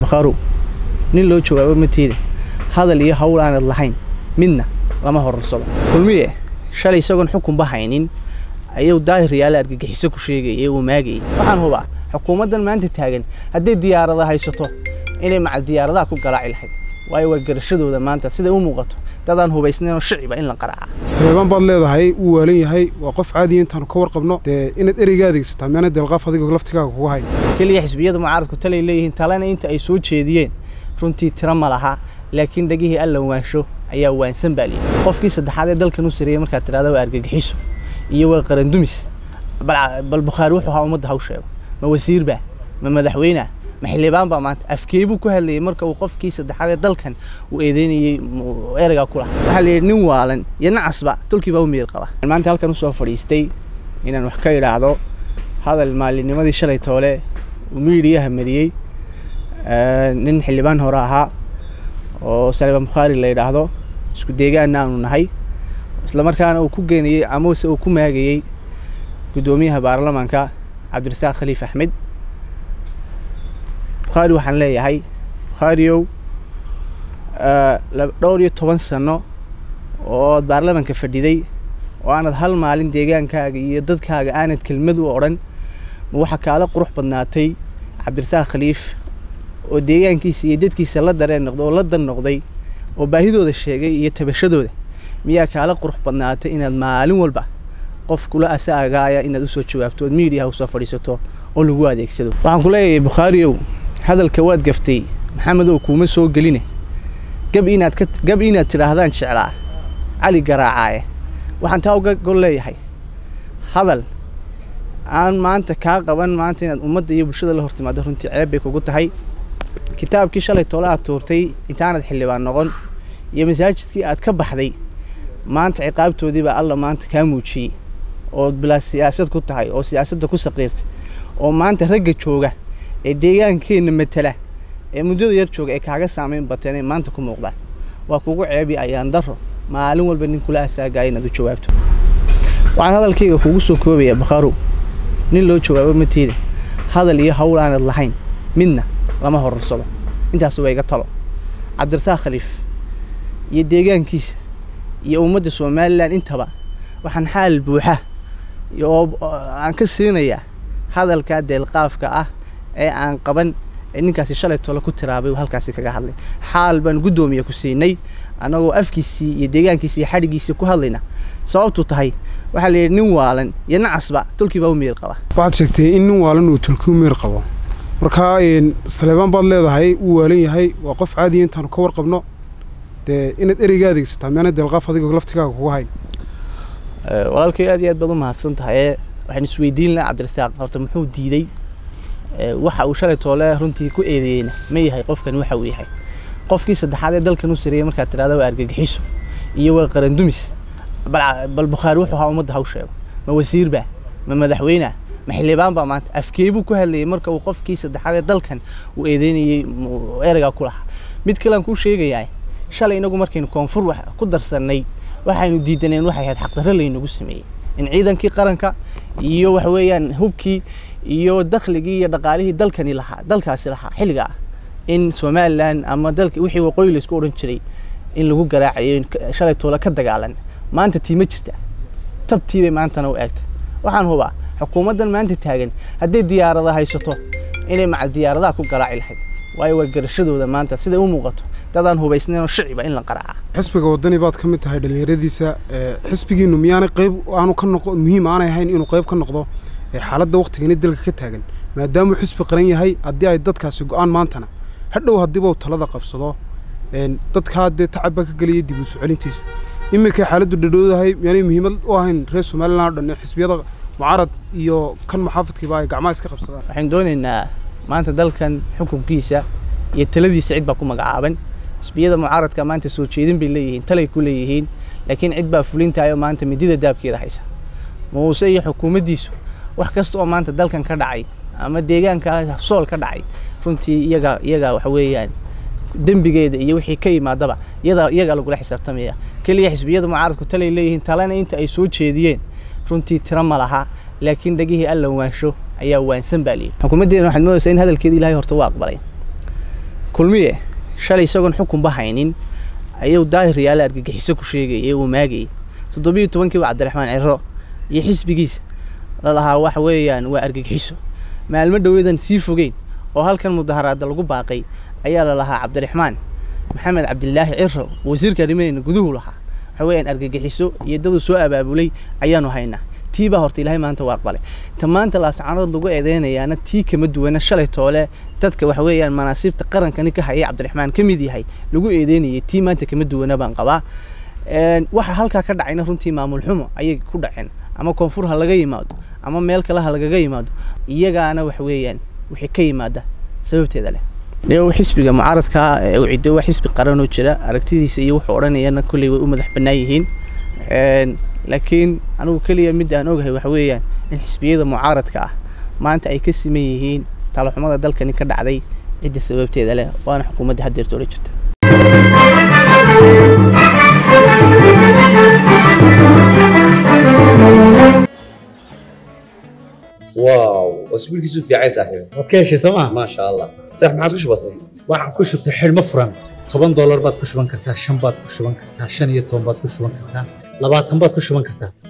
bakharow nin loo jawaabo mateeda hadal iyo hawl aanad lahayn midna lama horarsado kulmiye shalay isagoon xukunba haynin ayuu daahiryaala argagixiso ku sheegayay uu maagayay waxaan hubaa xukuumaddan maanta taagan hadday diyaarada haysato inay macal diyaaradaha ku garaaci lahayd waayo waa garashadooda maanta siday u muuqato dadaan hubaysnaynoo shiciba in la qaraaca saleebaan baad leedahay wuu waalan yahay waa qof caadiya intaanu ka warqabno dee inaad ereyga adeegsataa meana deelqaaf adigoo laftigaaga kuga hay keliya xisbiyada mucaaradku talay leeyihiin talena inta ay soo jeediyeen runtii tiro ma laha laakiin dhegihii alla waansho ayaa waansan baa liyihi qofkii saddexaad ee dalkan u sareeyey markaad tidhahda waa argagixiso iyo waa qarandumis bal bukhaari wuxuu ahaa ummadda haw sheego ma wasiirbaa ma madaxweynea ma xildhibaan baa maanta afkeebuu ku hadlayay marka uu qofkii saddexaad ee dalkan uu eedeynayey ereygaa ku lahaa waxaa la yidhi nin waalan iyo nacasba tolkii baa u miyir qaba maanta halkan usoo fadhiistay inaan wax ka idhaahdo hadal maalinimadii shalay toole uu miidiyaha mariyey nin xildhibaan hore ahaa oo saleebaan bukhaari la yidhaahdo isku deegaanna aanu nahay islamarkaana uu ku geenayey amase uu ku maagayey guddoomiyaha baarlamaanka cabdirasaaq khaliif axmed bukhaari waxaan leeyahay bukhaariow dhowr iyo toban sano ood baarlamaanka fadhiday oo aanad hal maalin deegaankaaga iyo dadkaaga aanad kelmad u odhan ma waxaa kaala qurux badnaatay cabdirasaaq khaliif oo deegaankiisa iyo dadkiisa la dareen noqday oo la dan noqday oo baahidooda sheegay iyo tabashadooda miyaa kaala qurux badnaatay inaad maalin walba qof kula asaagaaya inaad usoo jawaabto ood miidiyaha usoo fadhiisato oo lagu adeegsado waxaan ku leeyahay bukhaariow hadalka waad gaftay maxamedow kuuma soo geline gab inaad ka gab inaad tidhaahdaan jeclaa cali garaacaaye waxaan taa uga gol leeyahay hadal aan maanta kaa qaban maanta inaad ummadda iyo bulshada la hortimaado runtii ceeb bay kugu tahay kitaabkii shalay toole aad tuurtay intaanad xildhibaan noqon iyo masaajidkii aad ka baxday maanta ciqaabtoodiibaa alla maanta kaa muujiyey oo bilaa siyaasad ku tahay oo siyaasadda ku saqiirtay oo maanta ragga jooga ee deegaankeenna matala ee muddada yar jooga ee kaaga saamayn bateen ay maanta ku muuqdaan waa kugu ceebi ayaan daro maalin walba nin kula asaagaya inaad u jawaabto waxaan hadalkayga kugu soo koobayaa bakharow nin loo jawaabo mateeda hadal iyo hawl aanad lahayn midna lama horarsado intaas waa iga talo cabdirasaaq khaliif iyo deegaankiisa iyo ummadda somalilan intaba waxaan xaal buuxa oo aan ka siinayaa hadalkaa deelqaafka ah ee aan qaban ee ninkaasi shalay tole ku tiraabay uu halkaasi kaga hadlay xaal baan guddoomiya ku siinay annagoo afkiisii iyo deegaankiisii iyo xadhigiisii ku hadlayna sababtu tahay waxaa la yidhi nin waalan iyo nacasba tolkii baa u miyir qaba waxaad sheegtay in nin waalan uu tolkii u miyir qabo markaa saleebaan baad leedahay wuu waalan yahay waa qof caadiya intaanu ka warqabno dee inaad ereyga adeegsataa meana deelqaaf adigoo laftigaaga kuga hay walaalkay aad iyo aad baad u mahadsan tahay waxaan isweydiin lahaa cabdirasaaq horta muxuu diiday waxa uu shalay toole runtii ku eedeeyeyna ma yahay qofkan waxa uu yahay qofkii saddexaad ee dalkan u sareeyey markaad tidhahda waa argagixiso iyo waa qarandumis bal bukhaari wuxuu ahaa ummadda haw sheego ma wasiirbaa ma madaxweynea ma xildhibaan baa maanta afkeebuu ku hadlayay marka uu qofkii saddexaad ee dalkan uu eedeynayey ereygaa ku lahaa mid kalean kuu sheegayaa shalay inagu markaynu koonfur ku darsannay waxaynu diidaneen waxay ahayd xaqdarre laynagu sameeyey in ciidankii qaranka iyo waxa weeyaan hubkii iyo dakhligii iyo dhaqaalihii dalkani lahaa dalkaasi lahaa xilliga ah in somalilan ama dalka wixii waqooyi laysku odhan jiray in lagu garaacayo shalay toole ka dagaalan maanta tii ma jirta tabtii bay maantana u eegtay waxaan hubaa xukuumaddan maanta taagan hadday diyaarada haysato inay macal diyaaradaha ku garaaci lahayd waayo waa garashadooda maanta siday u muuqato dadaan hubaysnaynoo shiciba in la qaraaca xisbiga waddani baad ka mid tahay dhallinyaradiisa xisbigiinu miyaanay qayb aanu ka noqo muhiim aanay ahayn inuu qayb ka noqdo xaaladda waktigani dalka ka taagan maadaamuu xisbi qaran yahay haddii ay dadkaasi go-aan maantana hadhow haddiiba uu talada qabsado dadkaa dee tacab baa ka gelaya dib u soo celintiisa iminkay xaaladdu dhadhowdahay miyaanay muhiimad u ahayn reer somalilan o dhan ee xisbiyada mucaarad iyo kan muxaafadkiiba ay gacmaha iska qabsadaan waxaynu doonaynaa maanta dalkan xukunkiisa iyo taladiisa cid baa ku magacaaban xisbiyada mucaaradka maanta soo jeedin bay leeyihiin talay ku leeyihiin laakiin cid baa fulintaayoo maanta midida daabkeeda haysa muuse iyo xukuumaddiisu wax kasta oo maanta dalkan ka dhacay ama deegaanka sool ka dhacay runtii iyaga iyaga waxa weeyaan dembigeeda iyo wixii ka yimaadaba iyada iyagaa lagula xisaabtamaya keliya xisbiyada mucaaradku talay leeyihiin talena inta ay soo jeediyeen runtii tiro ma laha laakiin dhegihii alla waansho ayaa waansan baa liyihi xukuumaddeena waxaad moodaysaa in hadalkeeda ilaahay horta u aqbalay kulmiye shalay isagoon xukunba haynin ayuu daahir yaale argagixiso ku sheegayay uu maagayay toddobiyo tobankiiba cabdiraxmaan ciro iyo xisbigiisa lalahaa waxa weeyaan waa argagixiso maalmo dhoweedan sii fogeyn oo halkan mudaharaada lagu baaqay ayaa lalahaa cabdiraxmaan maxamed cabdilaahi ciro wasiirka arrimaheena guduhu lahaa waxa weeyaan argagixiso iyo daduu soo abaabulay ayaanu haynaa tii baa horta ilaahay maanta waa aqbalay ta maanta laascaanood lagu eedeynayaana tii kama duwana shalay toole dadka waxa weeyaan manaasiibta qarankani ka hayay cabdiraxmaan ka mid yahay lagu eedeynayay tii maanta kama duwana baan qabaa waxa halkaa ka dhacayna runtii maamul xumo ayay ku dhaceen ama koonfur ha laga yimaado ama meel kale ha lagaga yimaado iyagaana waxa weeyaan wixii ka yimaada sababteeda leh niyow xisbiga mucaaradka uu ciddo waa xisbi qaranoo jira aragtidiisa iyo wuxuu odhanayana kolley way u madax bannaan yihiin laakiin anigu keliya mid aan ogahay waxa weeyaan in xisbiyada mucaaradka ah maanta ay ka siman yihiin talaxumada dalkani ka dhacday cidda sababteeda leh waana xukuumadda haddeerta ola jirta واو اسبوعك في عيسى صاحبي waad ka heshay sooma ما شاء الله صح ما عاد وش بصير waxaan ku shubtay xidhmo furan toban doolar baad ku shuban kartaa shan baad ku shuban kartaa shan iyo toban baad ku shuban kartaa labaatan baad ku shuban kartaa